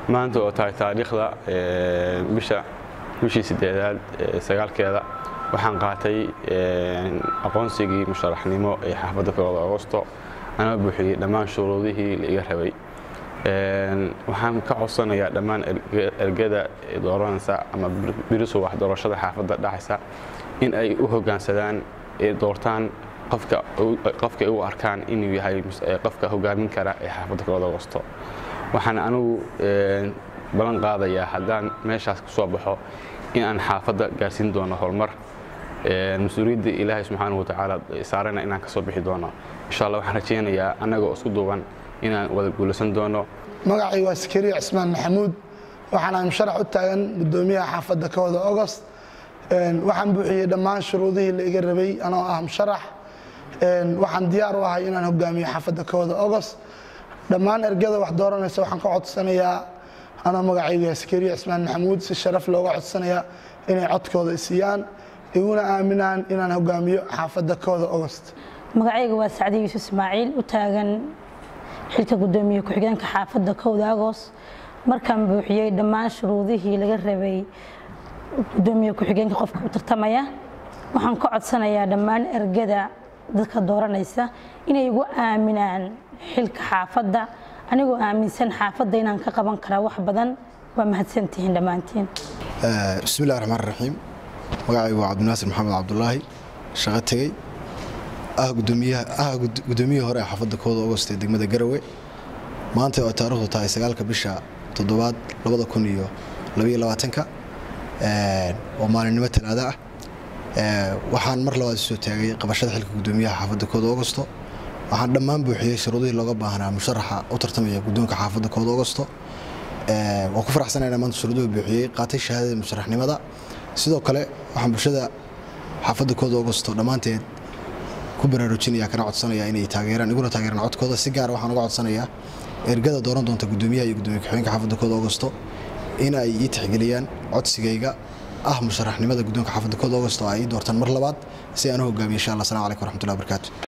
maanta oo tahay taariikhda bisha bishii sideedaad sagaalkeeda waxaan qaatay aqoonsigii musharaxnimo ee xaafadda kooda agosto anaa buuxiyey dhammaan shuruudihii la iga rabay waxaan ka codsanayaa dhammaan ergada dooranaysa ama birisu wax doorashada xaafadda dhacaysa in ay u hoggaansadaan ee doortaan qofka ay u arkaan inuu yahay qofka hogaamin kara ee xaafadda kooda agosto waxaan anigu ballan qaadayaa haddaan meeshaas ku soo baxo in aan xaafadda gaarsiin doono horumar mas-uuliyadda ilaahay subxaanahu watacaala saarana inaan ka soo bixi doono insha allah waxaan rajaynayaa annagoo isku duuban inaan wada guulaysan doono magacay waa sakariya cismaan maxamuud waxaana musharax u taagan gudoomiyaha xaafadda kooda ogost waxaan buuxiyey dhammaan shuruudihii la iga rabay anoo ah musharax waxaan diyaar u ahay inaan hogaamiyo xaafadda kooda ogost dhammaan ergada wax dooranaysa waxaan ka codsanayaa anoo magacaygu yahay sakariya cismaan maxamuud si sharaf looga codsanayaa inay codkooda isiiyaan iguna aaminaan inaan hogaamiyo xaafadda kooda ogost magacayga waa sacdi yuusuf ismaaciil u taagan xilka gudoomiye ku-xigeenka xaafadda kowda agoost markaan buuxiyey dhammaan shuruudihii laga rabay gudoomiye ku-xigeenka qofka u tartamaya waxaan ka codsanayaa dhammaan ergada dadka dooranaysa inay igu aaminaan xilka xaafadda anigoo aaminsan xaafadda inaan ka qaban karaa wax badan waa mahadsantihiin dhammaantiin bismillahi raxmaan raxiim magacaygu waa cabdinaasir maxamed cabdulaahi shaqo tegey ah gudoomiyihii hore ee xaafadda kooda ogost ee degmada garawe maanta oo taarikhdu tahay sagaalka bisha toddobaad labada kun iyo labaiyo labaatanka oo maalinimo talaado ah waxaan mar labaad soo taagay qabashada xilka gudoomiyaha xaafadda kooda ogosto waxaan dhammaan buuxiyey shuruudihii looga baahnaa musharaxa u tartamaya gudoonka xaafadda kooda ogosto waan ku faraxsanayna maanta shuruuduhu buuxiyey qaatay shahaadada musharaxnimada sidoo kale waxaan bulshada xaafadda kooda ogosto dhammaanteed ku baraarujinaya kana codsanaya inay taageeraan iguna taageeraan codkooda si gaar waxaan uga codsanayaa ergada dooran doonta gudoomiyaha iyo gudoomiye ku-xigeenka xaafadda kooda ogosto in ay ii tixgeliyaan codsigayga ah musharaxnimada gudoonka xaafadda kooda ogosto ay ii doortaan mar labaad si aan u hogaamiyo insha allah assalamu calaykum waraxmatullahi wabarakaatu